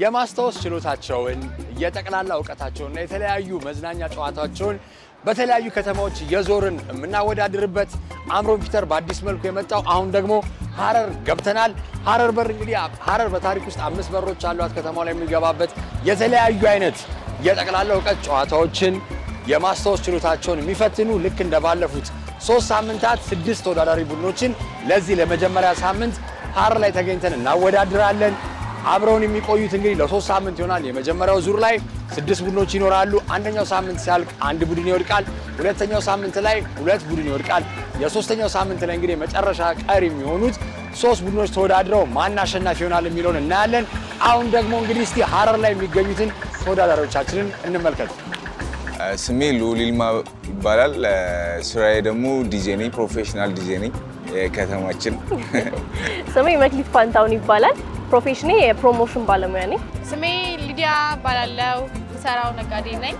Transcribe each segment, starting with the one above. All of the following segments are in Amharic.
የማስታወስ ችሎታቸውን የጠቅላላ እውቀታቸውንና የተለያዩ መዝናኛ ጨዋታቸውን በተለያዩ ከተማዎች እየዞርን የምናወዳድርበት አምሮን ፒተር በአዲስ መልኩ የመጣው አሁን ደግሞ ሀረር ገብተናል። ሀረር በር እንግዲህ ሀረር በታሪክ ውስጥ አምስት በሮች አሏት። ከተማው ላይ የሚገባበት የተለያዩ አይነት የጠቅላላ እውቀት ጨዋታዎችን የማስታወስ ችሎታቸውን የሚፈትኑ ልክ እንደባለፉት ሶስት ሳምንታት ስድስት ተወዳዳሪ ቡድኖችን ለዚህ ለመጀመሪያ ሳምንት ሀረር ላይ ተገኝተን እናወዳድራለን። አብረውን የሚቆዩት እንግዲህ ለሶስት ሳምንት ይሆናል። የመጀመሪያው ዙር ላይ ስድስት ቡድኖች ይኖራሉ። አንደኛው ሳምንት ሲያልቅ አንድ ቡድን ይወድቃል። ሁለተኛው ሳምንት ላይ ሁለት ቡድን ይወድቃል። የሶስተኛው ሳምንት ላይ እንግዲህ መጨረሻ ቀሪ የሚሆኑት ሶስት ቡድኖች ተወዳድረው ማን አሸናፊ ይሆናል የሚለውን እናያለን። አሁን ደግሞ እንግዲህ እስቲ ሀረር ላይ የሚገኙትን ተወዳዳሪዎቻችንን እንመልከት። ስሜ ልዑል ይልማ ይባላል። ስራዬ ደግሞ ዲጄ ነኝ፣ ፕሮፌሽናል ዲጄ ነኝ የከተማችን። ስሜ መክሊት ፋንታውን ይባላል። ፕሮፌሽኔ የፕሮሞሽን ባለሙያ ነኝ። ስሜ ሊዲያ እባላለሁ። ሰራው ነጋዴ ነኝ።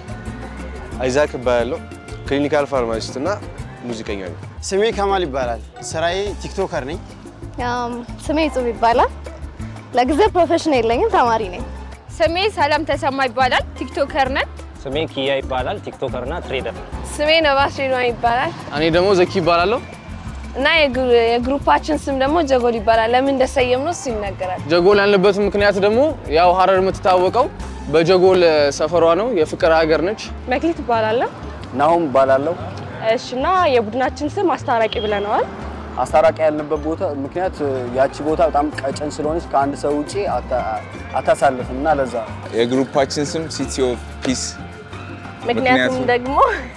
አይዛክ እባላለሁ። ክሊኒካል ፋርማሲስት እና ሙዚቀኛ ነኝ። ስሜ ከማል ይባላል። ስራዬ ቲክቶከር ነኝ። ስሜ ጽብ ይባላል። ለጊዜው ፕሮፌሽን የለኝም፣ ተማሪ ነኝ። ስሜ ሰላም ተሰማ ይባላል። ቲክቶከር ነን። ስሜ ኪያ ይባላል። ቲክቶከር እና ትሬደር ነው። ስሜ ነባስ ሬድዋን ይባላል እኔ ደግሞ ዘኪ ይባላለሁ። እና የግሩ- የግሩፓችን ስም ደግሞ ጀጎል ይባላል። ለምን እንደሰየም ነው እሱ ይነገራል። ጀጎል ያልንበት ምክንያት ደግሞ ያው ሀረር የምትታወቀው በጀጎል ሰፈሯ ነው። የፍቅር ሀገር ነች። መክሊት ይባላለሁ። ናሁም እባላለሁ። እሺ እና የቡድናችን ስም አስታራቂ ብለነዋል። አስታራቂ ያልንበት ቦታ ምክንያት ያቺ ቦታ በጣም ቀጭን ስለሆነች ከአንድ ሰው ውጪ አታ- አታሳልፍም እና ለዛ የግሩፓችን ስም ሲቲ ኦፍ ፒስ ምክንያቱም ምክንያቱም? ደግሞ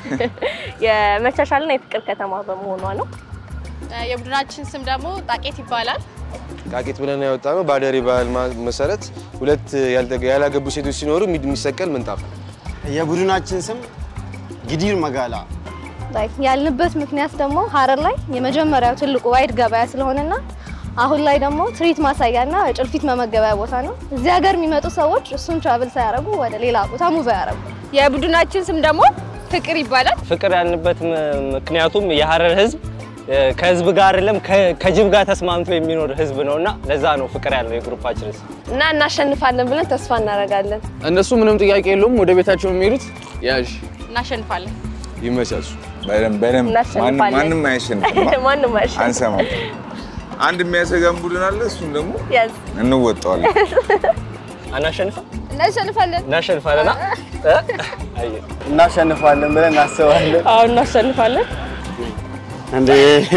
የመቻቻልና የፍቅር ከተማ በመሆኗ ነው። የቡድናችን ስም ደግሞ ጣቄት ይባላል። ቃቂት ብለን ያወጣ ነው። በአደሬ ባህል ማ- መሰረት ሁለት ያልተ- ያላገቡ ሴቶች ሲኖሩ የሚ- የሚሰቀል ምንጣፍ ነው። የቡድናችን ስም ጊዲር መጋላ ላይክ ያልንበት ምክንያት ደግሞ ሀረር ላይ የመጀመሪያው ትልቁ ዋይድ ገበያ ስለሆነና አሁን ላይ ደግሞ ትርኢት ማሳያና ጭልፊት መመገበያ ቦታ ነው። እዚህ ሀገር የሚመጡ ሰዎች እሱን ትራቭል ሳያደርጉ ወደ ሌላ ቦታ ሙቭ ያደርጉ። የቡድናችን ስም ደግሞ ፍቅር ይባላል። ፍቅር ያልንበት ም- ምክንያቱም የሀረር ህዝብ እ፣ ከህዝብ ጋር አይደለም ከ- ከጅብ ጋር ተስማምቶ የሚኖር ህዝብ ነው እና ለዛ ነው ፍቅር ያለው የግሩፓችን ስም። እና እናሸንፋለን ብለን ተስፋ እናደርጋለን። እነሱ ምንም ጥያቄ የለውም ወደ ቤታቸው የሚሄዱት ያዥ እናሸንፋለን። ይመቻቹ። በደንብ በደንብ ማንም- እናሸንፋለን። ማንም አያሸንፍም። ማንም አይሸንፍም። አንሰማም። አንድ የሚያሰጋን ቡድን አለ። እሱን ደግሞ ያዝ እንወጣዋለን። አናሸንፍም? እናሸንፋለን። እናሸንፋለን። አ? እ? አየህ። እናሸንፋለን ብለን እናስባለን። አሁን እናሸንፋለን። እንዴ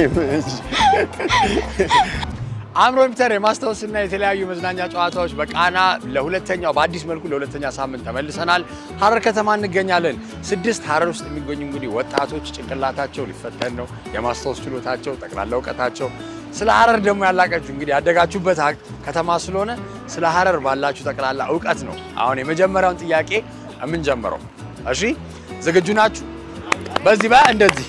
አምሮን ፒተር የማስታወስና የተለያዩ መዝናኛ ጨዋታዎች በቃና ለሁለተኛው በአዲስ መልኩ ለሁለተኛ ሳምንት ተመልሰናል። ሀረር ከተማ እንገኛለን። ስድስት ሀረር ውስጥ የሚገኙ እንግዲህ ወጣቶች ጭንቅላታቸው ሊፈተን ነው፣ የማስታወስ ችሎታቸው፣ ጠቅላላ እውቀታቸው ስለ ሀረር ደግሞ ያላቀችሁ እንግዲህ ያደጋችሁበት ሀቅ- ከተማ ስለሆነ ስለ ሀረር ባላችሁ ጠቅላላ እውቀት ነው አሁን የመጀመሪያውን ጥያቄ የምንጀምረው። እሺ ዝግጁ ናችሁ? በዚህ በ እንደዚህ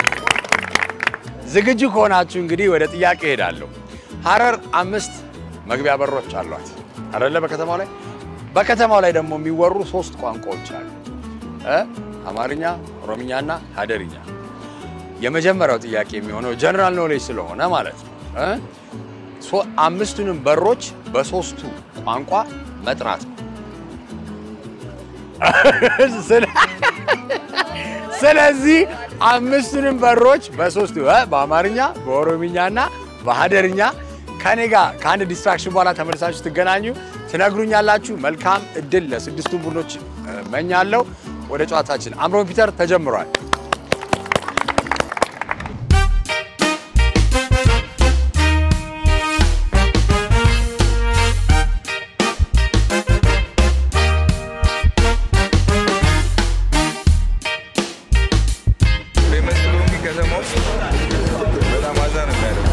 ዝግጁ ከሆናችሁ እንግዲህ ወደ ጥያቄ እሄዳለሁ። ሀረር አምስት መግቢያ በሮች አሏት አይደለ? በከተማው ላይ በከተማው ላይ ደግሞ የሚወሩ ሶስት ቋንቋዎች አሉ እ አማርኛ፣ ኦሮምኛና ሀደርኛ። የመጀመሪያው ጥያቄ የሚሆነው ጀነራል ኖሌጅ ስለሆነ ማለት ነው እ ሶ- አምስቱንም በሮች በሶስቱ ቋንቋ መጥራት ነው። ስለ- ስለዚህ አምስቱንም በሮች በሶስቱ እ በአማርኛ በኦሮምኛና በሀደርኛ ከኔ ጋር ከአንድ ዲስትራክሽን በኋላ ተመልሳችሁ ትገናኙ ትነግሩኛላችሁ። መልካም እድል ለስድስቱም ቡድኖች እመኛለሁ። ወደ ጨዋታችን አምሮን ፒተር ተጀምሯል። ፌመስ ስለሆንኩ ከተማ ውስጥ በጣም አዛ ነው የሚያደርገው።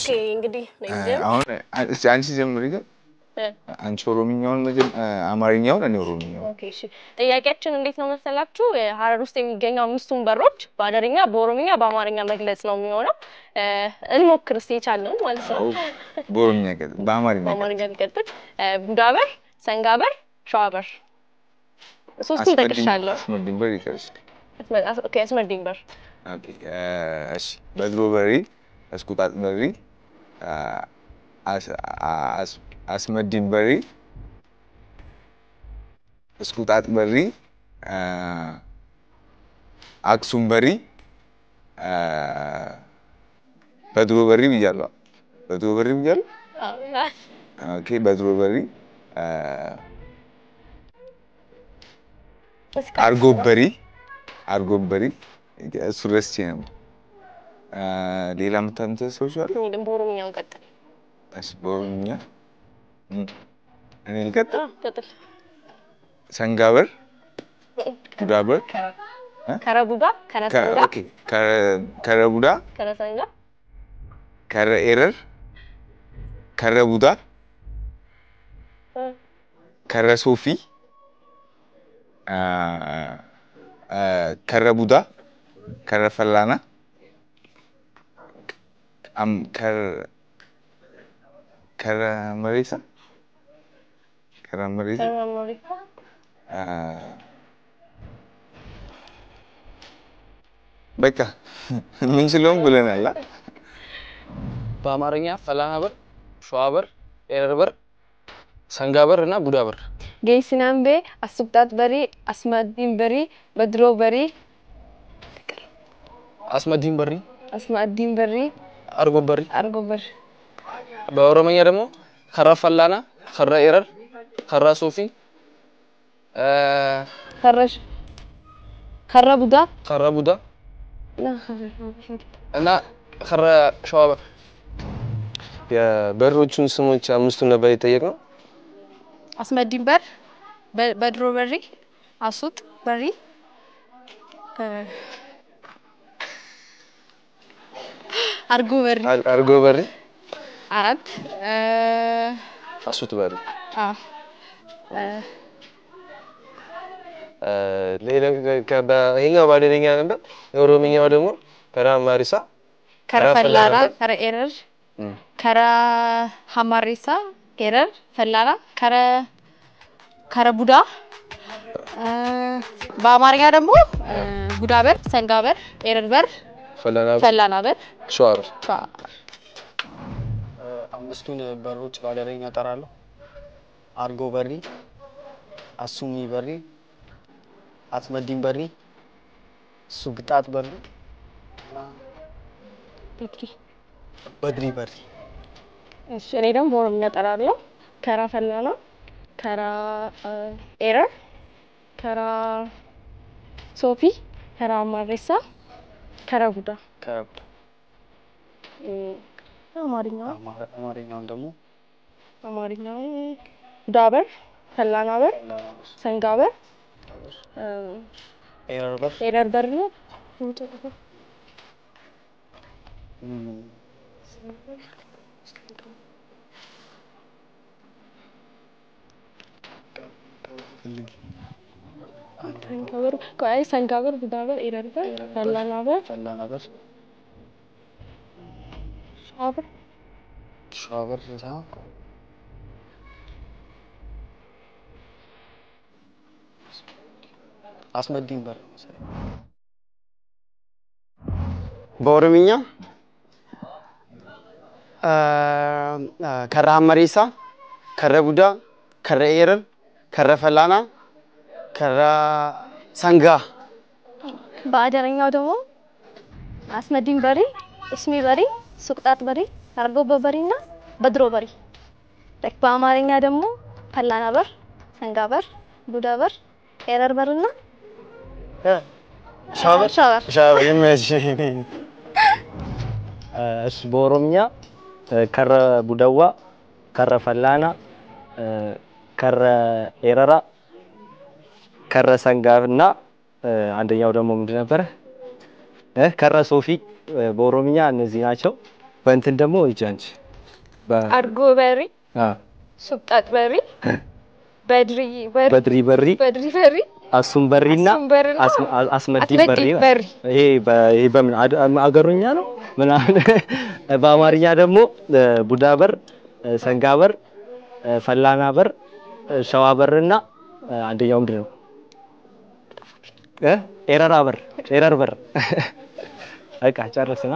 ኦኬ እንግዲህ ነኝ አሁን እስኪ አንቺ ጀምሪ ግን አንቺ ኦሮምኛውን መጀመ- አማርኛውን እኔ ኦሮምኛውን ኦኬ እሺ። ጥያቄያችን እንዴት ነው መሰላችሁ? ሀረር ውስጥ የሚገኙ አምስቱን በሮች በሀረርኛ፣ በኦሮምኛ፣ በአማርኛ መግለጽ ነው የሚሆነው። እ፣ እንሞክር እስኪ የቻልነው ማለት ነው። በኦሮምኛ ቀጥል፣ በአማርኛ በአማርኛ ሊቀጥል ቡዳ በር፣ ሰንጋ በር፣ ሸዋ በር ሶስቱን አስመድኝ- ጠቅሻለሁ። አስመድኝ በር ይቀርሽ። አስመ- አስ- ኦኬ አስመድኝ በር ኦኬ፣ እሺ በድሮ በሪ እስኩጣጥ በሪ አስ- አስ- አስመዲን በሪ እስኩጣጥ በሪ አክሱም በሪ በድሮ በሪ ብያለሁ። በድሮ በሪ ብያለሁ። ኦኬ በድሮ በሪ አርጎበሪ አርጎበሪ እሱ ረስቼ ነው። ሌላ የምታምተ ሰዎች አሉ? በኦሮምኛው ቀጥል። እሺ በኦሮምኛ እም፣ እኔ ልቀጥል። ቀጥል። ሰንጋበር ቡዳበር ከረቡዳ፣ ከረሰንጋ፣ ኦኬ ከረ- ከረቡዳ ከረሰንጋ፣ ከረ ኤረር ከረ ቡዳ ከረ ሶፊ አ፣ አ፣ ከረ ቡዳ ከረ ፈላና አም ከረ ከረ መሬሳ ከረ መሬሳ ከረመሪካ፣ አ፣ በቃ የምንችለውም ብለናል። አ? በአማርኛ ፈላና በር፣ ሸዋ በር፣ ኤረር በር፣ ሰንጋ በር እና ቡዳ በር። ጌሲናምቤ አሱብጣት በሪ አስማዲን በሪ በድሮ በሪ አስመዲን በሪ፣ አስማዲን በሪ አርጎ በሪ። አርጎ በሪ በኦሮምኛ ደግሞ ከረ ፈላና፣ ከረ ኤረር፣ ከረ ሶፊ፣ አ፣ ከረሽ ከረ ቡዳ ከረ ቡዳ እና ከረ ሸዋ በር። የበሮቹን ስሞች አምስቱን ነበር የጠየቅነው። አስመዲን በር፣ በ- በድሮ በሪ፣ አሱጥ በሪ፣ እ፣ አርጎ በሪ አር- አርጎ በሪ፣ አራት እ፣ አሱት በሪ፣ አ፣ እ፣ እ፣ ሌላ ከ- በ- ይሄኛው በአደረኛ ነበር። የኦሮምኛው ደግሞ ከራ ማሪሳ ከረ ፈላና፣ ከረ ኤረር፣ እም። ከረ ሀማሬሳ፣ ኤረር፣ ፈላና፣ ከረ ከረ ቡዳ እ፣ በአማርኛ ደግሞ እ፣ ቡዳ በር፣ ሰንጋ በር፣ ኤረር በር፣ ፈላና ፈላና በር፣ ሸዋ በር። ሸዋ አምስቱን በሮች በአደረኛ እጠራለሁ። አርጎ በሪ፣ አሱሚ በሪ፣ አስመዲን በሪ፣ ሱግጣት በሪ፣ በድሪ በሪ። እሺ እኔ ደግሞ በኦሮምኛ እጠራለሁ። ከራ ፈላና፣ ከራ እ፣ ኤረር፣ ከራ ሶፊ፣ ከራ ማሬሳ፣ ከራ ቡዳ ከረቡዳ እም፣ አማርኛው አማ- አማርኛውን ደግሞ አማርኛው ቡዳ በር፣ ፈላና በር፣ ሰንጋ በር፣ እ፣ ኤረር በር፣ ኤረር በር ነው። እም፣ ሰንጋ በር ቆይ ሰንጋ በር፣ ቡዳ በር፣ ኤረር በር፣ ፈላና በር፣ ፈላና በር፣ ሸዋ በር ሸዋ በር ሳይሆን አስመዲን በር መሰለኝ። በኦሮምኛ ከረ ሀመሬሳ፣ ከረ ቡዳ፣ ከረ ኤረር፣ ከረ ፈላና፣ ከረ ሰንጋ በአደረኛው ደግሞ አስመዲን በሪ፣ እስሚ በሪ፣ ሱቅጣት በሪ፣ አርጎበ በሪ እና በድሮ በሪ። ላይክ በአማርኛ ደግሞ ፈላና በር፣ ሰንጋ በር፣ ቡዳ በር፣ ኤረር በር እና ሻበር ሻበር ሻበር ይመች እሱ በኦሮምኛ ከረ ቡደዋ፣ ከረ ፈላና፣ ከረ ኤረራ፣ ከረ ሰንጋ እና አንደኛው ደግሞ ምንድን ነበረ? እ ከረ ሶፊ በኦሮምኛ እነዚህ ናቸው። በእንትን ደግሞ ሂጂ አንቺ በ- አድጎ በሪ አ፣ ሱብጣጥ በሪ በድሪ በሪ በድሪ በሪ በድሪ በሪ አሱም በሪና አሱም በሪና አስም- አ- አስመዲ አስመዲ በሪ በሪ። ይሄ በ- ይሄ በምን አድ- አገሩኛ ነው ምናምን በአማርኛ ደግሞ እ፣ ቡዳ በር፣ እ፣ ሰንጋ በር፣ እ፣ ፈላና በር፣ እ፣ ሸዋ በርና እ፣ አንደኛው ምንድን ነው እ? ኤረራ በር ኤረር በር በቃ ጨረስና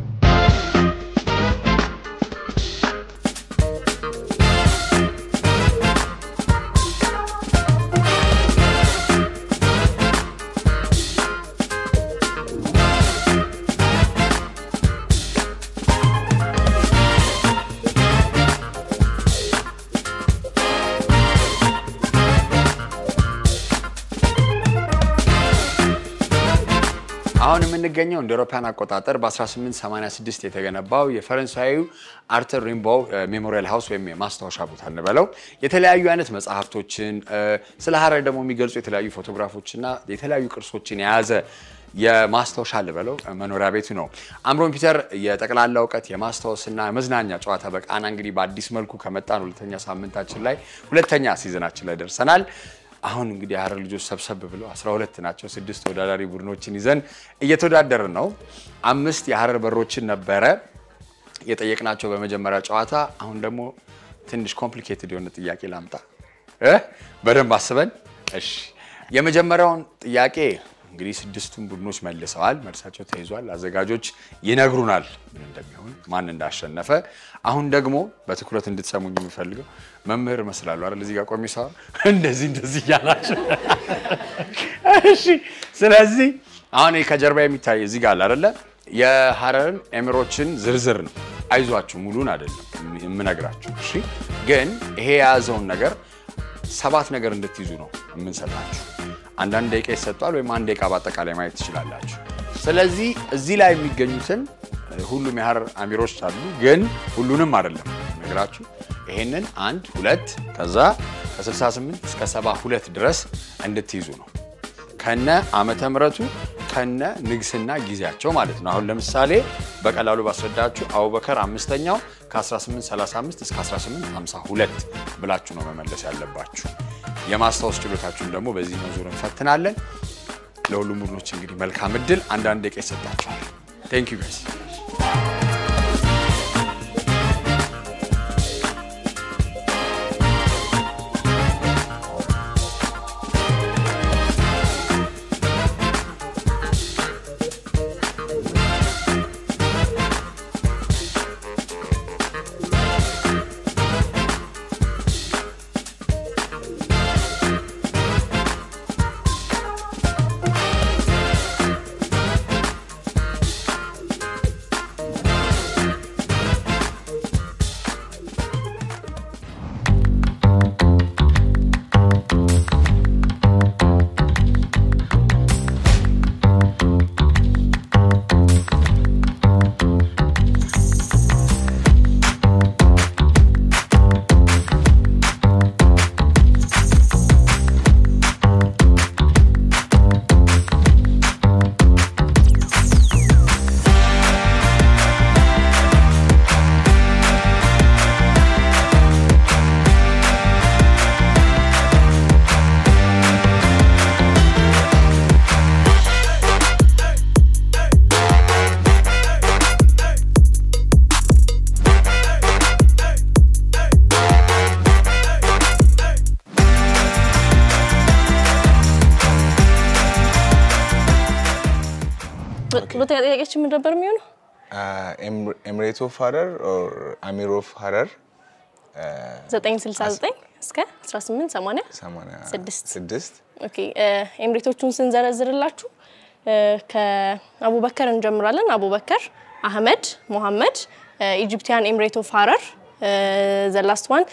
አሁን የምንገኘው እንደ አውሮፓውያን አቆጣጠር በ1886 የተገነባው የፈረንሳዩ አርተር ሪምባው ሜሞሪያል ሃውስ ወይም የማስታወሻ ቦታ እንበለው የተለያዩ አይነት መጽሐፍቶችን እ፣ ስለ ሀረር ደግሞ የሚገልጹ የተለያዩ ፎቶግራፎችና የተለያዩ ቅርሶችን የያዘ የማስታወሻ ልበለው እ፣ መኖሪያ ቤቱ ነው። አምሮን ፒተር የጠቅላላ እውቀት የማስታወስና መዝናኛ ጨዋታ በቃና እንግዲህ በአዲስ መልኩ ከመጣን ሁለተኛ ሳምንታችን ላይ ሁለተኛ ሲዝናችን ላይ ደርሰናል። አሁን እንግዲህ የሀረር ልጆች ሰብሰብ ብለው 12 ናቸው። ስድስት ተወዳዳሪ ቡድኖችን ይዘን እየተወዳደርን ነው። አምስት የሀረር በሮችን ነበረ የጠየቅናቸው በመጀመሪያ ጨዋታ። አሁን ደግሞ ትንሽ ኮምፕሊኬትድ የሆነ ጥያቄ ላምጣ እ በደንብ አስበን። እሺ የመጀመሪያውን ጥያቄ እንግዲህ ስድስቱን ቡድኖች መልሰዋል። መልሳቸው ተይዟል። አዘጋጆች ይነግሩናል ምን እንደሚሆን ማን እንዳሸነፈ። አሁን ደግሞ በትኩረት እንድትሰሙኝ የምፈልገው መምህር እመስላለሁ አይደል? እዚህ ጋር ቆሜ ሳወራ እንደዚህ እንደዚህ እያላችሁ እሺ። ስለዚህ አሁን ይሄ ከጀርባ የሚታይ እዚህ ጋር አለ አይደለ? የሀረርን ኤሚሮችን ዝርዝር ነው። አይዟችሁ ሙሉን አይደለም የምነግራችሁ። እሺ። ግን ይሄ የያዘውን ነገር ሰባት ነገር እንድትይዙ ነው የምንሰጣችሁ። አንዳንድ ደቂቃ ይሰጧል፣ ወይም አንድ ደቂቃ በአጠቃላይ ማየት ትችላላችሁ። ስለዚህ እዚህ ላይ የሚገኙትን ሁሉም የሀረር አሚሮች አሉ፣ ግን ሁሉንም አይደለም ነግራችሁ። ይሄንን አንድ ሁለት ከዛ ከ68 እስከ 72 ድረስ እንድትይዙ ነው ከነ ዓመተ ምሕረቱ ከነ ንግስና ጊዜያቸው ማለት ነው። አሁን ለምሳሌ በቀላሉ ባስረዳችሁ አቡበከር አምስተኛው ከ1835 እስከ 1852 ብላችሁ ነው መመለስ ያለባችሁ። የማስታወስ ችሎታችሁን ደግሞ በዚህኛው ዙር እንፈትናለን። ለሁሉም ቡድኖች እንግዲህ መልካም እድል። አንዳንድ ደቂቃ ይሰጣችኋል። ቴንክ ዩ ጋይስ። ሁለተኛ ጥያቄያችን ምን ነበር የሚሆነው? ኤምሬት ኦፍ ሀረር ኦር አሚር ኦፍ ሀረር 969 እስከ 1886 ስድስት ኦኬ ኤምሬቶቹን ስንዘረዝርላችሁ እ፣ ከአቡበከር እንጀምራለን። አቡበከር፣ አህመድ፣ ሞሐመድ፣ ኢጂፕቲያን ኤምሬት ኦፍ ሀረር፣ ዘላስት ዋን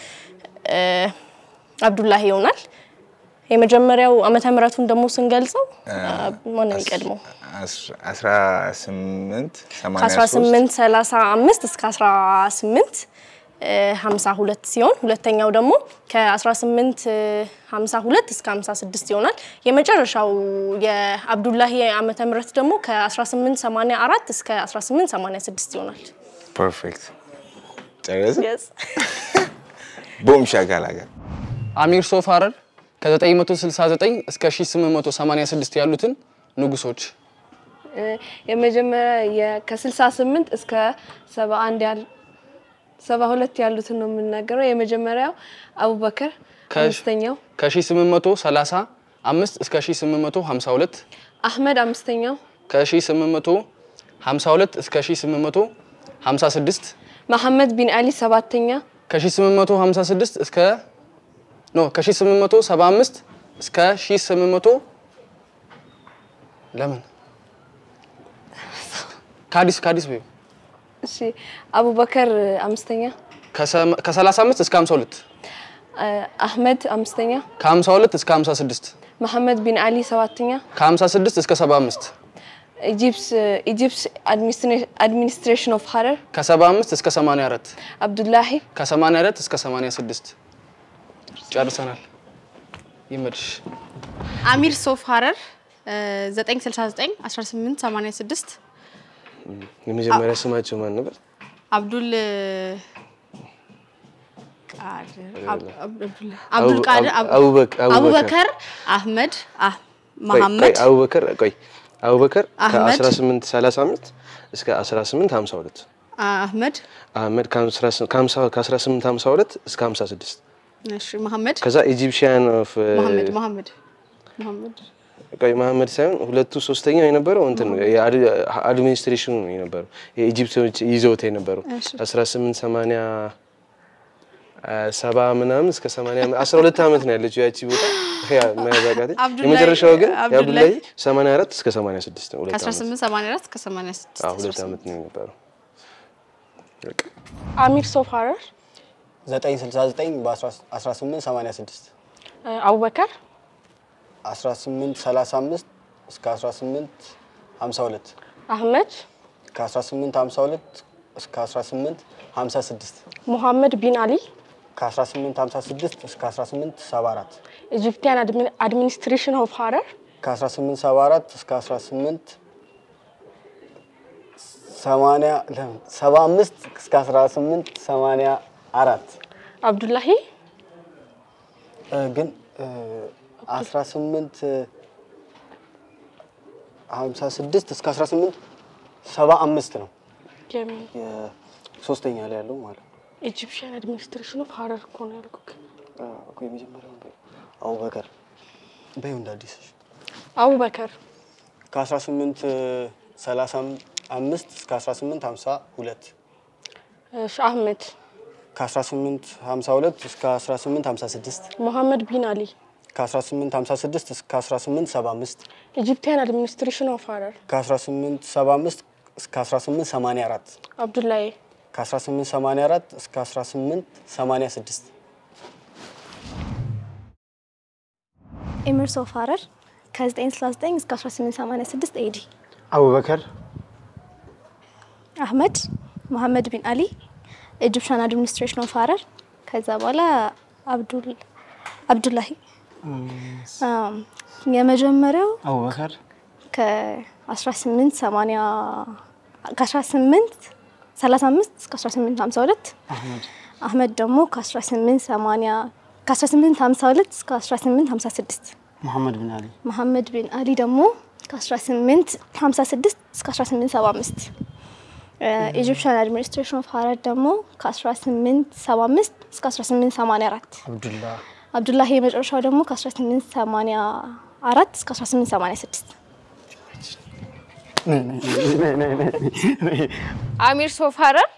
አብዱላሂ ይሆናል። የመጀመሪያው ዓመተ ምሕረቱን ደግሞ ስንገልጸው ማነው የሚቀድመው? አስራ ስምንት ሰማንያ ሶስት ከ1835 እስከ 18 52 ሲሆን ሁለተኛው ደግሞ ከ1852 እስከ 56 ይሆናል። የመጨረሻው የአብዱላሂ ዓመተ ምህረት ደግሞ ከ1884 እስከ 1886 ይሆናል። ፐርፌክት ጨረሰ። Yes. ቦም ሻካላ ጋር አሚር ሶፍ ሀረር ከ969 እስከ 1886 ያሉትን ንጉሶች እ፣ የመጀመሪያ የ- ከ68 እስከ 71 ያል 72 ያሉትን ነው የምናገረው። የመጀመሪያው አቡበከር፣ ከ- አምስተኛው ከ1835 እስከ 1852 አህመድ፣ አምስተኛው ከ1852 እስከ 1856 መሐመድ ቢን አሊ፣ ሰባተኛ ከ1856 እስከ ኖ ከ1875 እስከ 1800 ለምን ከአዲስ ከአዲስ በይው እሺ፣ አቡበከር አምስተኛ፣ ከ35 እስከ 52 እ፣ አህመድ አምስተኛ፣ ከ52 እስከ 56 መሐመድ ቢን አሊ ሰባተኛ፣ ከ56 እስከ 75 ኢጂፕስ ኢጂፕስ አድሚኒስትሬሽን ኦፍ ሀረር ከ75 እስከ 84 አብዱላሂ ከ84 እስከ 86 ጨርሰናል። ይመድሽ አሚር ሶፍ ሀረር እ፣ 969 1886 የመጀመሪያ ስማቸው ማን ነበር? አብዱል ቃድር አብ- አብዱል አቡ- ቃድር አቡ- አቡበክ- አቡበከር። አቡበከር አህመድ አህ ቆይ፣ መሐመድ ቆይ፣ አቡበከር ቆይ አቡበከር አህመድ። ከ1835 እስከ 1852 አህመድ አህመድ ከ1852 እስከ 56 እሺ መሐመድ ከዛ ኢጂፕሽያን ኦፍ መሐመድ መሐመድ መሐመድ ቆይ መሐመድ ሳይሆን ሁለቱ ሶስተኛው የነበረው እንትን ነው የአድ- አድሚኒስትሬሽኑ ነው የነበረው የኢጂፕቶች ይዘውት የነበረው እሺ። 1880 ሰባ ምናምን እስከ 80 12 ዓመት ነው ያለችው ያቺ ቦታ ያ መያዛቃት አብዱላሂ- የመጨረሻው ግን አብዱላሂ የአብዱላሂ 84 እስከ 86 ነው ሁለት ዓመት 1884 እስከ 86 አዎ ሁለት ዓመት ነው የነበረው በቃ አሚር ሶፍ ሀረር 969 በ1886 እ፣ አቡበከር 1835 እስከ 1852 አህመድ ከ1852 እስከ 1856 ሙሐመድ ቢን አሊ ከ1856 እስከ 1874 ኢጂፕቲያን አድሚኒስትሬሽን ኦፍ ሀረር ከ1874 እስከ 18 80 ለምን 75 እስከ 18 84 አብዱላሂ እ፣ ግን እ፣ 18 56 እስከ 18 75 ነው የሚ- ሶስተኛ ላይ ያለው ማለት ነው። ኢጂፕሽያን አድሚኒስትሬሽን ኦፍ ሀረር እኮ ነው ያልኩህ። እኮ የመጀመሪያው አቡበከር በይው እንደ አዲስ አቡበከር ከ1835 እስከ 1852 እሺ፣ አህመድ ከ1852 እስከ 1856 ሙሐመድ ቢን አሊ ከ1856 እስከ 1875 ኢጂፕቲያን አድሚኒስትሬሽን ኦፍ ሀረር ከ1875 እስከ 1884 አብዱላሂ ከ1884 እስከ 1886 ኤሚርስ ኦፍ ሀረር ከ969 እስከ 1886 ኤዲ አቡበከር አህመድ መሐመድ ቢን አሊ ኢጂፕሽያን አድሚኒስትሬሽን ኦፍ ሀረር ከዛ በኋላ አብዱል አብዱላሂ አም፣ የመጀመሪያው አቡበከር ከ1880 ከ18 35 እስከ 1852 አህመድ አህመድ ደግሞ ከ1880 ከ1852 እስከ 1856 መሐመድ ብን አሊ መሐመድ ቢን አሊ ደግሞ ከ1856 እስከ 1875 ኢጂፕሽያን አድሚኒስትሬሽን ኦፍ ሀረር ደግሞ ከ1875 እስከ 1884 አብዱላ አብዱላሂ የመጨረሻው ደግሞ ከ1884 እስከ 1886 አሚር ሶፍ ሀረር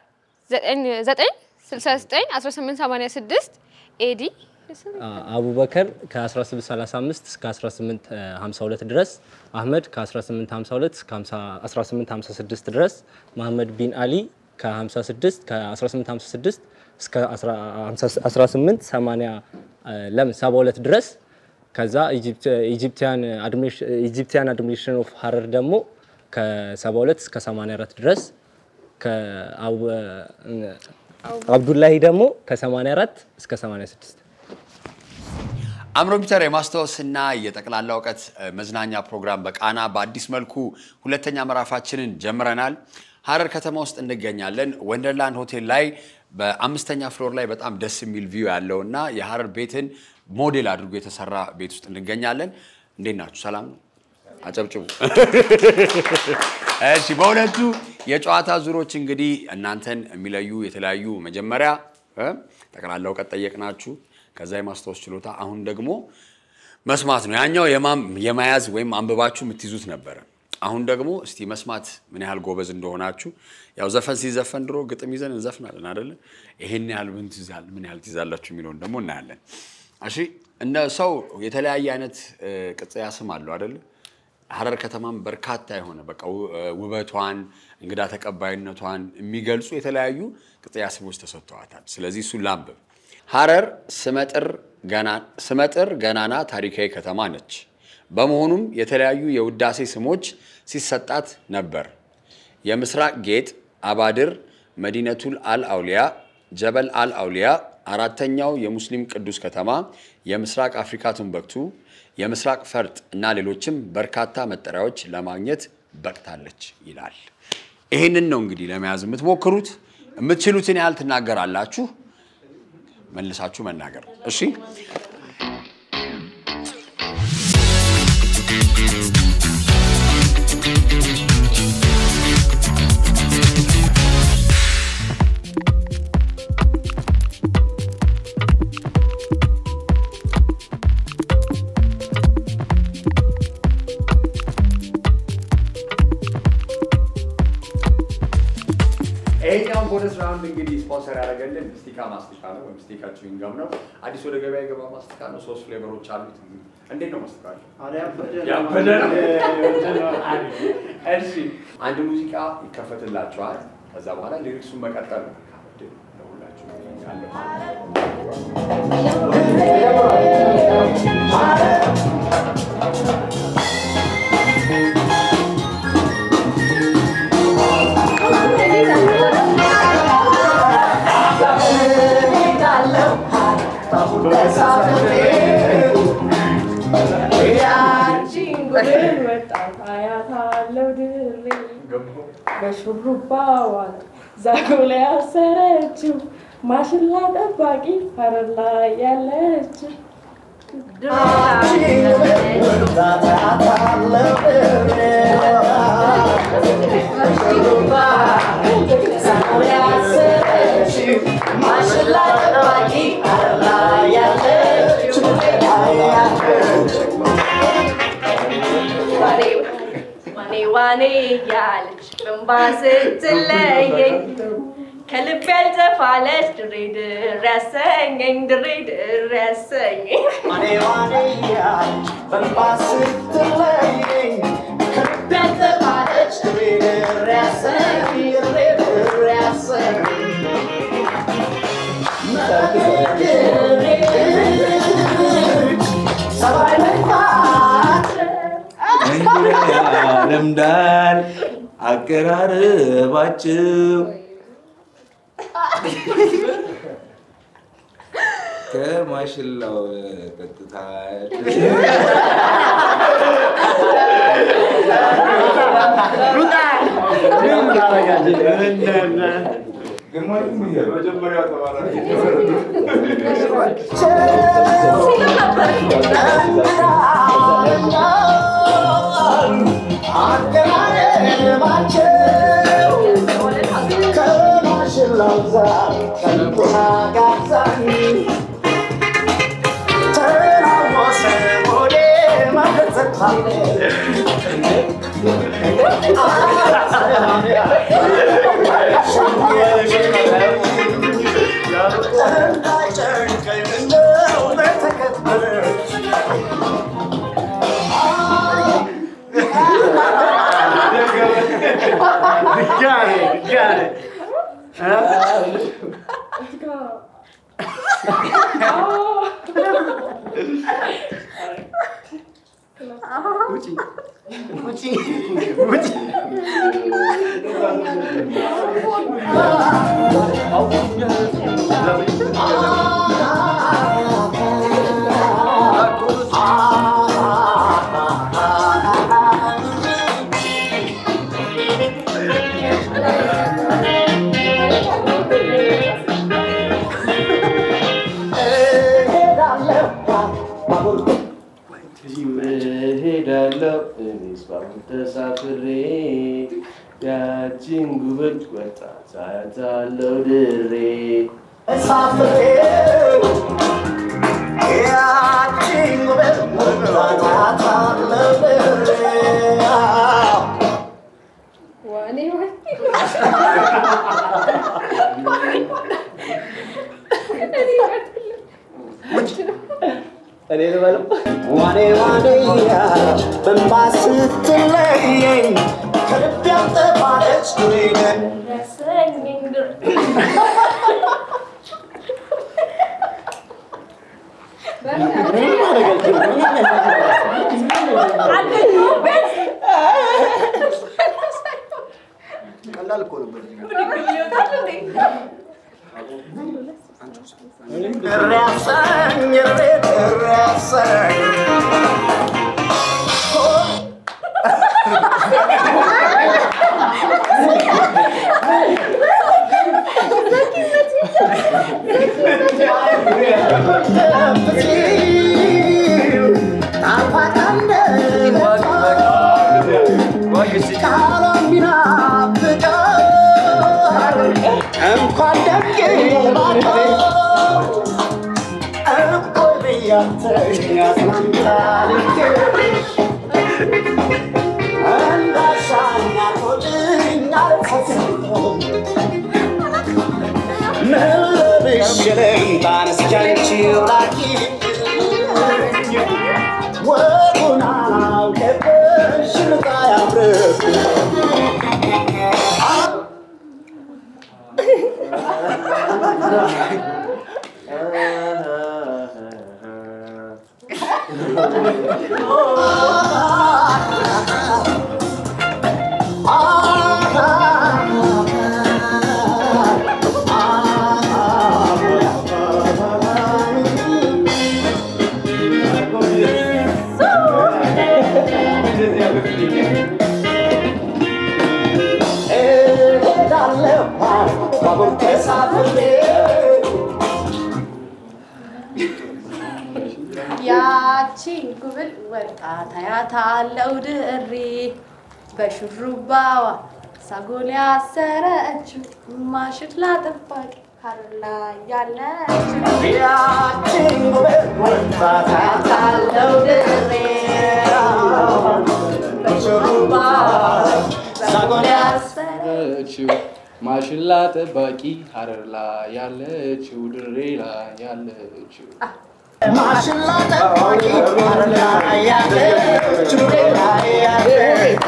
969 1886 ኤዲ አቡበከር ከ1835 እስከ 1852 ድረስ፣ አህመድ ከ1852 እስከ 1856 ድረስ፣ መሐመድ ቢን አሊ ከ56 ከ1856 እስከ 1880 ለምን 72 ድረስ ከዛ ኢጂፕቲያን አድሚኒስትሬሽን ኦፍ ሀረር ደግሞ ከ72 እስከ 84 ድረስ አብዱላሂ ደግሞ ከ84 እስከ 86 አምሮፒተር የማስታወስና የጠቅላላ እውቀት እ፣ መዝናኛ ፕሮግራም በቃና በአዲስ መልኩ ሁለተኛ ምዕራፋችንን ጀምረናል። ሀረር ከተማ ውስጥ እንገኛለን። ወንደርላንድ ሆቴል ላይ በአምስተኛ ፍሎር ላይ በጣም ደስ የሚል ቪው ያለው እና የሀረር ቤትን ሞዴል አድርጎ የተሰራ ቤት ውስጥ እንገኛለን። እንዴት ናችሁ? ሰላም ነው? አጨብጭቡ። እሺ፣ በሁለቱ የጨዋታ ዙሮች እንግዲህ እናንተን የሚለዩ የተለያዩ መጀመሪያ እ ጠቅላላ እውቀት ጠየቅናችሁ፣ ከዛ የማስታወስ ችሎታ፣ አሁን ደግሞ መስማት ነው። ያኛው የማም- የመያዝ ወይም አንብባችሁ የምትይዙት ነበረ። አሁን ደግሞ እስቲ መስማት ምን ያህል ጎበዝ እንደሆናችሁ። ያው ዘፈን ሲዘፈን ድሮ ግጥም ይዘን እንዘፍናለን አይደለ? ይሄን ያህል ምን ትይዛል ምን ያህል ትይዛላችሁ የሚለውን ደግሞ እናያለን። እሺ እንደ ሰው የተለያየ አይነት እ, ቅጽያ ስም አለው አይደለ? ሀረር ከተማም በርካታ የሆነ በቃ ው- እ, ውበቷን እንግዳ ተቀባይነቷን የሚገልጹ የተለያዩ ቅጽያ ስሞች ተሰጥተዋታል። ስለዚህ እሱን ላንብብ። ሀረር ስመጥር ገና- ስመጥር ገናና ታሪካዊ ከተማ ነች። በመሆኑም የተለያዩ የውዳሴ ስሞች ሲሰጣት ነበር። የምስራቅ ጌጥ፣ አባድር፣ መዲነቱል አል አውሊያ፣ ጀበል አል አውሊያ፣ አራተኛው የሙስሊም ቅዱስ ከተማ፣ የምስራቅ አፍሪካ ቱምበክቱ፣ የምስራቅ ፈርጥ እና ሌሎችም በርካታ መጠሪያዎች ለማግኘት በቅታለች ይላል። ይህንን ነው እንግዲህ ለመያዝ የምትሞክሩት። የምትችሉትን ያህል ትናገራላችሁ፣ መልሳችሁ መናገር እሺ። ይሄኛውን ቦነስ ራውንድ እንግዲህ ስፖንሰር ያደረገልን ስቲካ ማስቲካ ነው፣ ወይም ስቲካ ችዊንጋም ነው። አዲስ ወደ ገበያ የገባ ማስቲካ ነው። ሶስት ፍሌቨሮች አሉት። እንዴት ነው ማስቲካ? ያበደ ነው። እሺ፣ አንድ ሙዚቃ ይከፈትላችኋል። ከዛ በኋላ ሊሪክሱን መቀጠል ነው። ለሁላችሁ ያለው በሹሩባዋ ዛጎላ ያሰረችው ማሽላ ጠባቂ ሀረር ላይ ያለችው ዋኔ ዋኔ ያለች በንባ ስትለየኝ ከልብ ያልጠፋለች ድሬ ድር ያሰኘኝ ድሬ ድር ያሰኘኝ ዋኔ ዋኔ ያለች በንባ ስትለየኝ ከልብ ያልጠፋለች ድሬ ድር ያሰኘኝ ድሬ ድር ያሰኘኝ ሰባይ መግባት ለምዳል አቀራረባቸው ከማሽላው ቀጥታ Ah ባቡር ተሳፍሬ ያቺን ጉብል ወጣት አያታለው ድሬ እኔ ልበለው ዋኔ ዋኔያ በንባ ስትለየኝ ከልብ ያልጠፋለች ዱሬነን ቀላል እኮ ነበር። እሪያሰኝ እሬት እሪያሰኝ እንኳን ደግ እቆይ ብያተኛ ሰላምታ ልኬሽ እንዳሻኝ አልቆልኝ አልፈጽም ምልብሽ ልምጣን እስኪ አንቺው ላኪ ወጉን አላውቅብሽ ልጣ ያምርብሽ ባቡር ተሳፍሬ ያቺን ጉብል ወጣት አያታለው ድሬ በሹሩባዋ ሳጎል ያሰረችው ማሽላ ጠባቂ ሀረር ላይ ያለችው ያቺን ጉብል ወጣት አያታለው ድሬ በሹሩባ ሳጎል ያለችው ማሽላ ጠባቂ ሀረር ላይ ያለችው ድሬ ላይ ያለችው ማሽላ ጠባቂ ሀረር ላይ ያለች ድሬ ላይ ያለች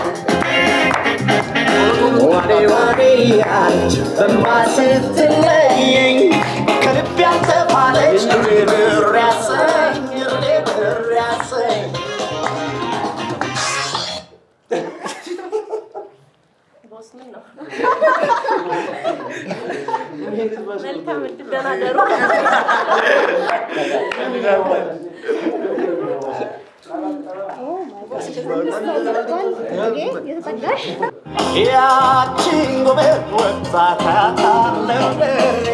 ዋኔ ዋኔ ያለች በማ ስትለየኝ ከልብ ያልተባለች ብር ያሰኝ ብር ያሰኝ መልካም እድል ደህና ደሩ። ያቺን ጉብል ወጣት አያታለው ድሬ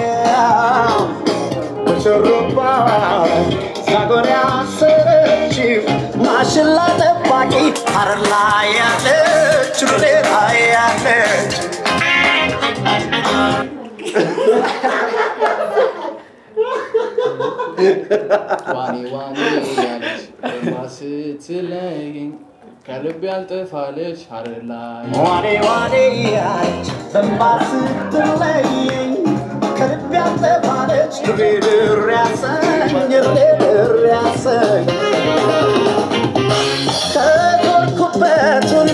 በሹሩባ ዛጎል ያሰረችው ማሽላ ጠባቂ ሀረር ላይ ያለች ድሬ ላይ ያለች ዋኔ ዋኔ ያለች በማ ስትለየኝ ከልብ ያልጠፋለች ሀረር ላይ ዋኔ ዋኔ ያለች በንባ ስትለየኝ ከልብ ያልጠፋለች ድሬ ድር ያሰኝ ድሬ ድር ያሰኝ ከዞርኩበት ሁሉ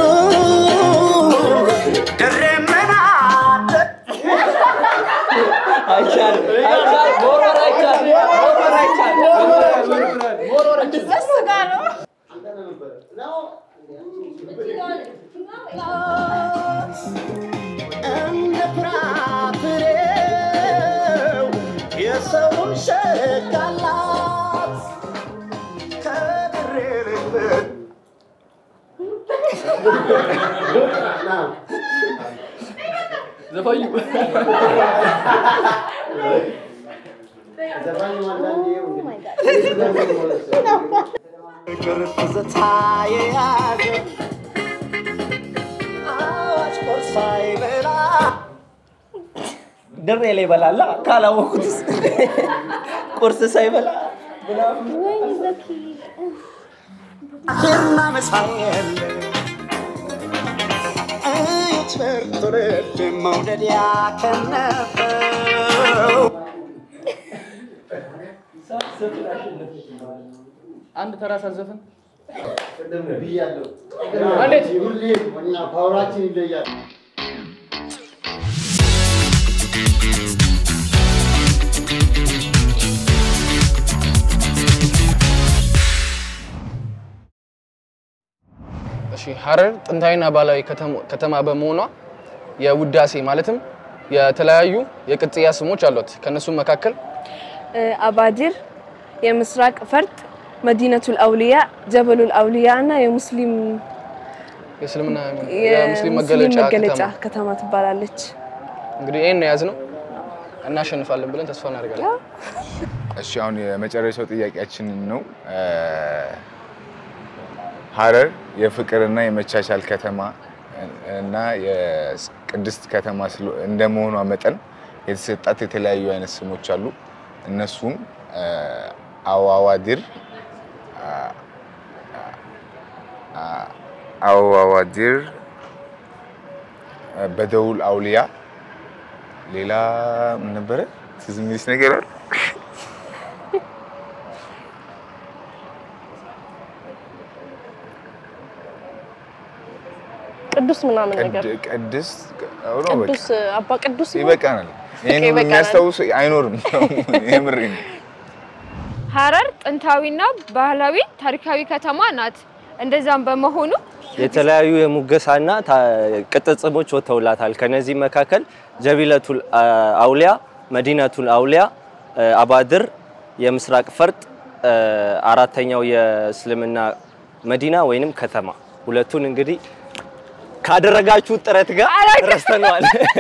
ድሬ ምን አለ አይቻልም አይቻልም መወርወር አይቻልም መወርወር አይቻልም እሱ ጋር ነው እንደ ፍራፍሬው የሰውን ሸጋላት ከድሬ ልብት ዘፋኙ ፍቅር ትዝታ የያዘ ድሬ ላይ ይበላላ ካላወኩትስ ቁርስ ሳይበላ ሂርና መሳየል ትምህርት ልብ መውደድ ያከነፈው አንድ ተራ ሳዘፍን ብያለሁ። እንዴት? ሁሌ እኛ ፓወራችን ይለያል። እሺ ሀረር ጥንታዊና ባህላዊ ከተሞ- ከተማ በመሆኗ የውዳሴ ማለትም የተለያዩ የቅጥያ ስሞች አሏት። ከነሱም መካከል አባዲር፣ የምስራቅ ፈርጥ፣ መዲነቱል አውሊያ፣ ጀበሉል አውሊያ እና የሙስሊም የእስልምና የሙስሊም የሙስሊም መገለጫ መገለጫ ከተማ ከተማ ትባላለች። እንግዲህ ይህን የያዝ ነው እናሸንፋለን ብለን ተስፋ እናደርጋለን። እሺ አሁን የመጨረሻው ጥያቄያችንን ነው። እ፣ ሀረር የፍቅርና የመቻቻል ከተማ እና የቅድስት ከተማ ስለ- እንደመሆኗ መጠን የተሰጣት የተለያዩ አይነት ስሞች አሉ። እነሱም እ፣ አዋዋድር፣ አ- አ- አዋዋድር፣ በደውል አውሊያ፣ ሌላ ምን ነበረ? ትዝ የሚልሽ ነገር አለ? ቅዱስ ምናምን ነገር ቅድ- ቅድስት አዎ ነው በቃ። ቅዱስ አባ ቅዱስ ነው? ይበቃናል። ይሄን ሁሉ ይበቃናል። የሚያስታውስ አይኖርም። የምሬን ነው። ሀረር ጥንታዊና ባህላዊ ታሪካዊ ከተማ ናት። እንደዛም በመሆኑ የተለያዩ የሙገሳና ታ- ቅጽል ስሞች ወጥተውላታል። ከነዚህ መካከል ጀቢለቱል አ- አውሊያ፣ መዲነቱል አውሊያ፣ አ፣ አባድር፣ የምስራቅ ፈርጥ፣ አ፣ አራተኛው የእስልምና መዲና ወይንም ከተማ። ሁለቱን እንግዲህ ካደረጋችሁ ጥረት ጋር ረስተነዋል።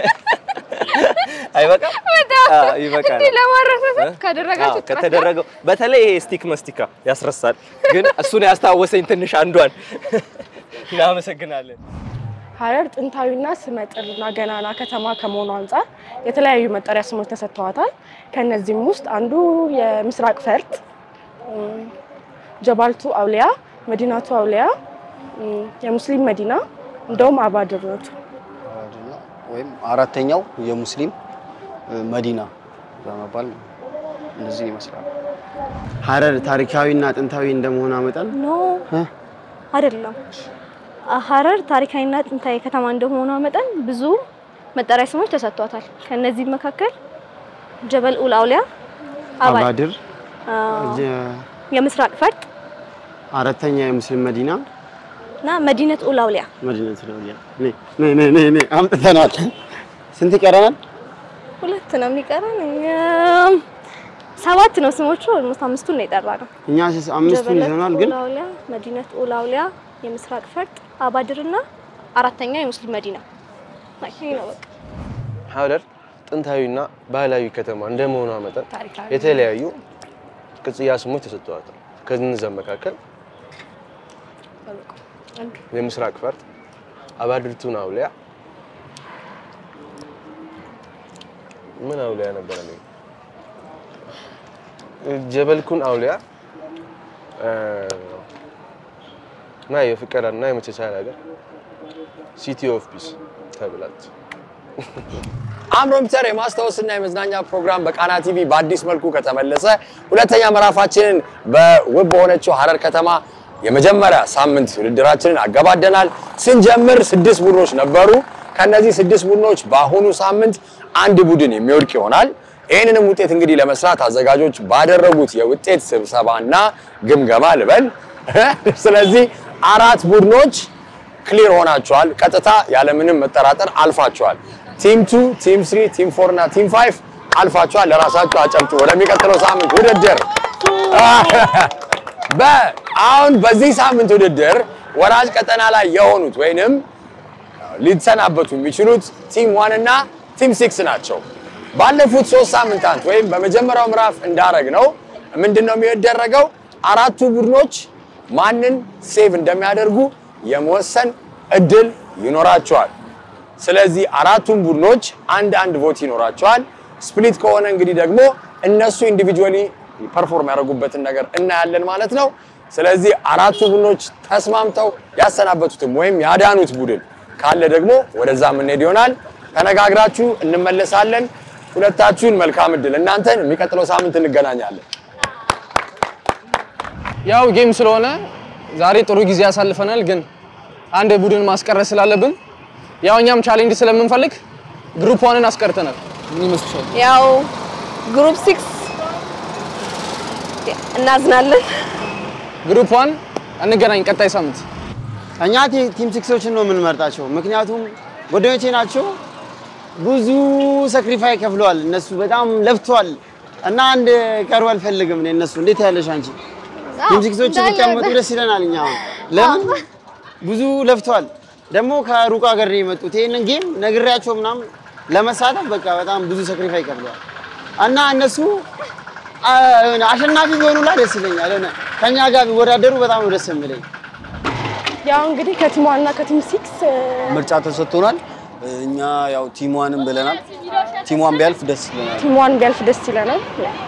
አይበቃም? አዎ፣ ይበቃል። እንዲህ ለማረሳሳት እ? ካደረጋችሁ አዎ፣ ጥረት ጋር ከተደረገው በተለይ ይሄ ስቲክ መስቲካ ያስረሳል። ግን እሱን ያስታወሰኝ ትንሽ አንዷን እናመሰግናለን። ሀረር ጥንታዊና ስመጥርና ገናና ከተማ ከመሆኑ አንጻር የተለያዩ መጠሪያ ስሞች ተሰጥተዋታል። ከነዚህም ውስጥ አንዱ የምስራቅ ፈርጥ፣ እም፣ ጀባልቱ አውሊያ፣ መዲናቱ አውሊያ፣ እም፣ የሙስሊም መዲና እንደውም አባድር ናቸው። ወይም አራተኛው የሙስሊም እ፣ መዲና በመባል እነዚህ ይመስላል። ሀረር ታሪካዊና ጥንታዊ እንደመሆኗ መጠን ኖ አይደለም። ሀረር ታሪካዊና ጥንታዊ ከተማ እንደመሆኗ መጠን ብዙ መጠሪያ ስሞች ተሰጥቷታል። ከነዚህም መካከል ጀበል ኡል አውሊያ፣ አባድ፣ አባድር፣ አ፣ ጀ- የምስራቅ ፈርጥ አራተኛ የሙስሊም መዲና እና መዲነት ኡል አውሊያ። መዲነቱ ለውሊያ ነይ ነይ ነይ ነይ ነይ አምጥተናል። ስንት ይቀረናል? ሁለት ነው የሚቀረን። እኛም ሰባት ነው ስሞቹ። ኦልሞስት አምስቱን ነው የጠራ ነው። እኛ ስስ- አምስቱን ይዘናል፣ ግን ኡል አውሊያ፣ መዲነት ኡል አውሊያ፣ የምስራቅ ፈርጥ፣ አባድር እና አራተኛ የሙስሊም መዲና ይሄ ነው በቃ። ሀረር ጥንታዊና ባህላዊ ከተማ እንደመሆኗ መጠን ታሪካዊ የተለያዩ ቅጽያ ስሞች ተሰጥተዋታል። ከነዚያ መካከል የምስራቅ ፈርጥ፣ አባድርቱን አውሊያ ምን አውሊያ ነበረ? እኔ ጀበልኩን አውሊያ እ፣ እና የፍቅርና የመቻቻል ሀገር ሲቲ ኦፍ ፒስ ተብላለች። አምሮን ፒተር የማስታወስና የመዝናኛ ፕሮግራም በቃና ቲቪ በአዲስ መልኩ ከተመለሰ ሁለተኛ ምዕራፋችንን በውብ በሆነችው ሀረር ከተማ የመጀመሪያ ሳምንት ውድድራችንን አገባደናል። ስንጀምር ስድስት ቡድኖች ነበሩ። ከነዚህ ስድስት ቡድኖች በአሁኑ ሳምንት አንድ ቡድን የሚወድቅ ይሆናል። ይህንንም ውጤት እንግዲህ ለመስራት አዘጋጆች ባደረጉት የውጤት ስብሰባና ግምገማ ልበል። ስለዚህ አራት ቡድኖች ክሊር ሆናቸዋል። ቀጥታ ያለምንም መጠራጠር አልፋቸዋል። ቲም ቱ፣ ቲም ስሪ፣ ቲም ፎር እና ቲም ፋይቭ አልፋቸዋል። ለራሳቸው አጨብጭ። ወደሚቀጥለው ሳምንት ውድድር በአሁን በዚህ ሳምንት ውድድር ወራጅ ቀጠና ላይ የሆኑት ወይንም ሊሰናበቱ የሚችሉት ቲም ዋን እና ቲም ሲክስ ናቸው። ባለፉት ሶስት ሳምንታት ወይም በመጀመሪያው ምዕራፍ እንዳረግ ነው ምንድን ነው የሚደረገው? አራቱ ቡድኖች ማንን ሴቭ እንደሚያደርጉ የመወሰን እድል ይኖራቸዋል። ስለዚህ አራቱም ቡድኖች አንድ አንድ ቮት ይኖራቸዋል። ስፕሊት ከሆነ እንግዲህ ደግሞ እነሱ ኢንዲቪጁዋሊ ፐርፎርም ያደረጉበትን ነገር እናያለን ማለት ነው። ስለዚህ አራቱ ቡድኖች ተስማምተው ያሰናበቱትም ወይም ያዳኑት ቡድን ካለ ደግሞ ወደዛ የምንሄድ ይሆናል። ተነጋግራችሁ እንመለሳለን። ሁለታችሁን መልካም እድል። እናንተን የሚቀጥለው ሳምንት እንገናኛለን። ያው ጌም ስለሆነ ዛሬ ጥሩ ጊዜ ያሳልፈናል፣ ግን አንድ ቡድን ማስቀረት ስላለብን ያው እኛም ቻሌንጅ ስለምንፈልግ ግሩፕ ዋንን አስቀርተናል። ምን ይመስልሻል? ያው ግሩፕ ሲክስ እናዝናለን። ግሩፕ ዋን እንገናኝ ቀጣይ ሳምንት። እኛ ቲ- ቲም ሲክሶችን ነው የምንመርጣቸው፣ ምክንያቱም ጓደኞቼ ናቸው። ብዙ ሰክሪፋይ ከፍለዋል። እነሱ በጣም ለፍተዋል እና አንድ ቀሩ አልፈልግም እኔ እነሱ። እንዴት ያለሽ አንቺ? ቲም ሲክሶች እንዳለ ቢቀመጡ ወደ- ደስ ይለናል። እኛ አሁን ለምን ብዙ ለፍተዋል። ደግሞ ከሩቅ ሀገር ነው የመጡት። ይህንን ጌም ነግሬያቸው ምናምን ለመሳተፍ በቃ በጣም ብዙ ሰክሪፋይ ከፍለዋል እና እነሱ አ፣ የሆነ አሸናፊ ቢሆኑላ ደስ ይለኛል። የሆነ ከኛ ጋር ቢወዳደሩ በጣም ነው ደስ የሚለኝ። ያው እንግዲህ ከቲም ዋን እና ከቲም ሲክስ ምርጫ ተሰጥቶናል። እኛ ያው ቲም ዋንን ብለናል። ቲም ዋን ቢያልፍ ደስ ይለናል። ቲም ዋን ቢያልፍ ደስ ይለናል።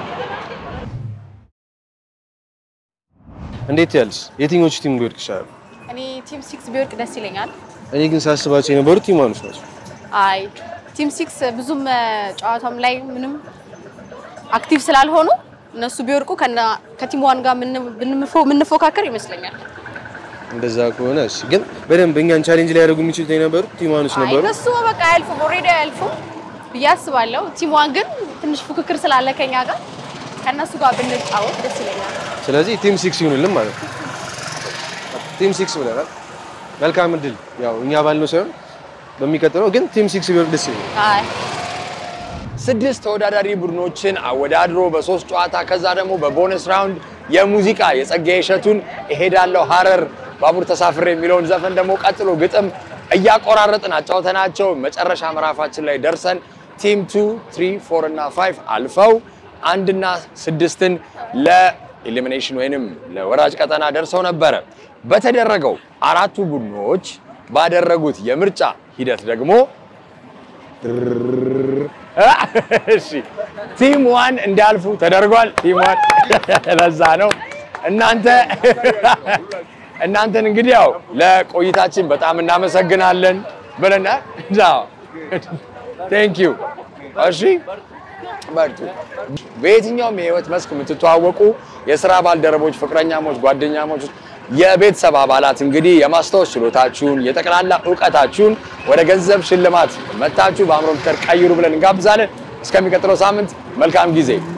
እንዴት ያልሽ? የትኞቹ ቲም ሊወድቅ ይችላል? እኔ ቲም ሲክስ ቢወድቅ ደስ ይለኛል። እኔ ግን ሳስባቸው የነበሩት ቲም ዋኖች ናቸው። አይ ቲም ሲክስ ብዙም እ፣ ጨዋታም ላይ ምንም አክቲቭ ስላልሆኑ እነሱ ቢወድቁ ከና- ከቲም ዋን ጋር ምን- ብንፎ- የምንፎካከር ይመስለኛል። እንደዛ ከሆነ እሺ። ግን በደንብ እኛን ቻሌንጅ ሊያደርጉ የሚችሉት የነበሩት ቲም ዋኖች አይ ነበሩ። እነሱ በቃ አያልፉም፣ ኦልሬዲ አያልፉም ብዬ አስባለሁ። ቲም ዋን ግን ትንሽ ፉክክር ስላለ ከኛ ጋር ከእነሱ ጋር ብንጫወት ደስ ይለኛል። ስለዚህ ቲም ሲክስ ይሁንልን ማለት ነው። ቲም ሲክስ ብለናል። መልካም እድል። ያው እኛ ባልነው ሳይሆን በሚቀጥለው ግን ቲም ሲክስ ቢወርድ ደስ ይለኛል። አይ ስድስት ተወዳዳሪ ቡድኖችን አወዳድሮ በሶስት ጨዋታ ከዛ ደግሞ በቦነስ ራውንድ የሙዚቃ የጸጋዬ እሸቱን እሄዳለሁ ሀረር ባቡር ተሳፍሬ የሚለውን ዘፈን ደግሞ ቀጥሎ ግጥም እያቆራረጥን አጫውተናቸው መጨረሻ ምዕራፋችን ላይ ደርሰን ቲም ቱ ትሪ ፎር እና ፋይቭ አልፈው አንድና ስድስትን ለኤሊሚኔሽን ወይንም ለወራጅ ቀጠና ደርሰው ነበረ። በተደረገው አራቱ ቡድኖች ባደረጉት የምርጫ ሂደት ደግሞ እሺ ቲም ዋን እንዲያልፉ ተደርጓል። ቲም ዋን ለዛ ነው እናንተ እናንተን እንግዲህ ያው ለቆይታችን በጣም እናመሰግናለን ብለናል። ቴንክ ዩ። እሺ በርቱ። በየትኛውም የህይወት መስክ የምትተዋወቁ የስራ ባልደረቦች፣ ፍቅረኛሞች፣ ጓደኛሞች፣ የቤተሰብ አባላት እንግዲህ የማስታወስ ችሎታችሁን የጠቅላላ እውቀታችሁን ወደ ገንዘብ ሽልማት መታችሁ በአእምሮ ምክር ቀይሩ ብለን እንጋብዛለን። እስከሚቀጥለው ሳምንት መልካም ጊዜ